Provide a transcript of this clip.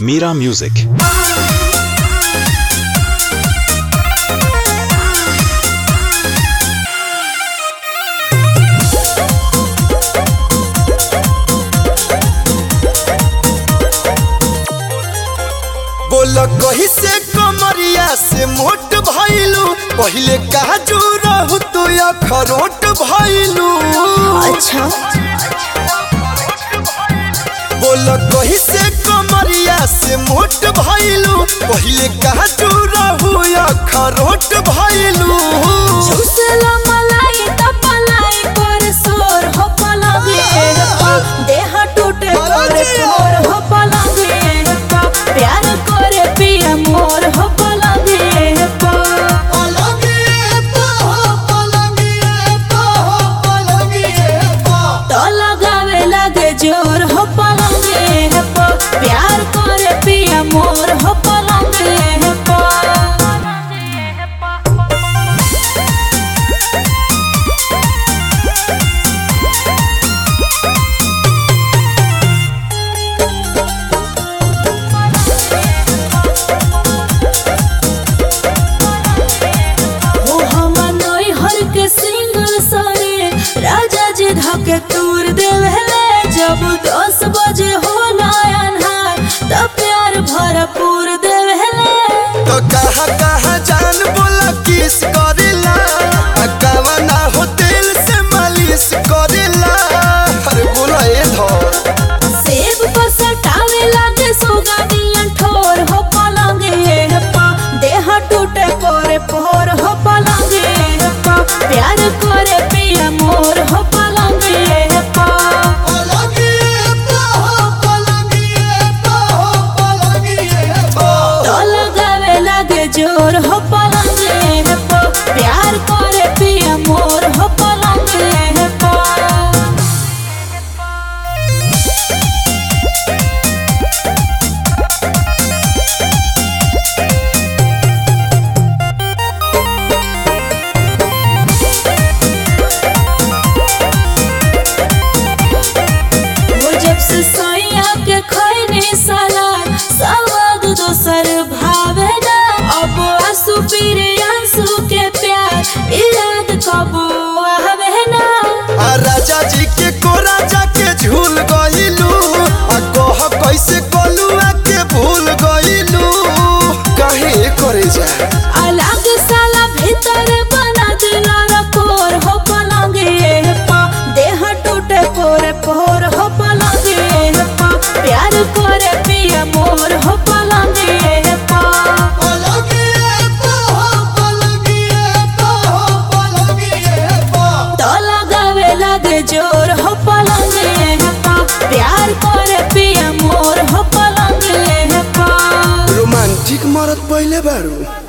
Mira Music. बोल कही से कमरिया से मोट भइलू पहिले काजू रहू तू अखरोट भइलू अच्छा बोल कही से कमरिया से मोट भइलू पहिले काजू रहू अखरोट भइलू चूसला मलाई त पलाई पर सोर हो पलंगे पा देह टूटे पर तोर हो पलंगे पा प्यार करे पिया मोर हो पलंगे पा तो लगावे लगे जोर हो पलंगे पा प्यार करे पिया मोर हो पलंगे पा ओ हमर नई हर के सिंगल सारे राजा जी धके तूर देवेले जब दस बजे हो नयनहार त प्यार भरपूर देवेले तो कहा कहा जान बोला किस करेला आ कवना हो तेल से मालिश करेला अरे बोला ए धर सेब पर सटावे लागे सुगानियन ठोर हो पलंगे पा देह टूटे पोरे पोर हो पलंगे पा प्यार करे पिया मोर हो पलंगे पा तो लगावे लागे जोर हो पलंगे पा प्यार करे पिया मोर हो पलंगे पा वो जब से सोया के खैनी साला सवाद दोसर भावे ना अब आंसू फिर आंसू के प्यार याद कब आवे ना आ राजा जी के कोरा जाके झूल गइलू आ कह कैसे कलुआ के भूल गइलू काहे करे जा अलग साला भीतर बना दिला रकोर हो पलंगे पा देह टूटे पोरे पोर हो पलंगे पा प्यार करे पिया मोर हो पलंगे पा तो लगावे लगे जोर हो पलंगे पा प्यार करे पिया मोर हो पलंगे पा रोमांटिक मरत पहिले बारू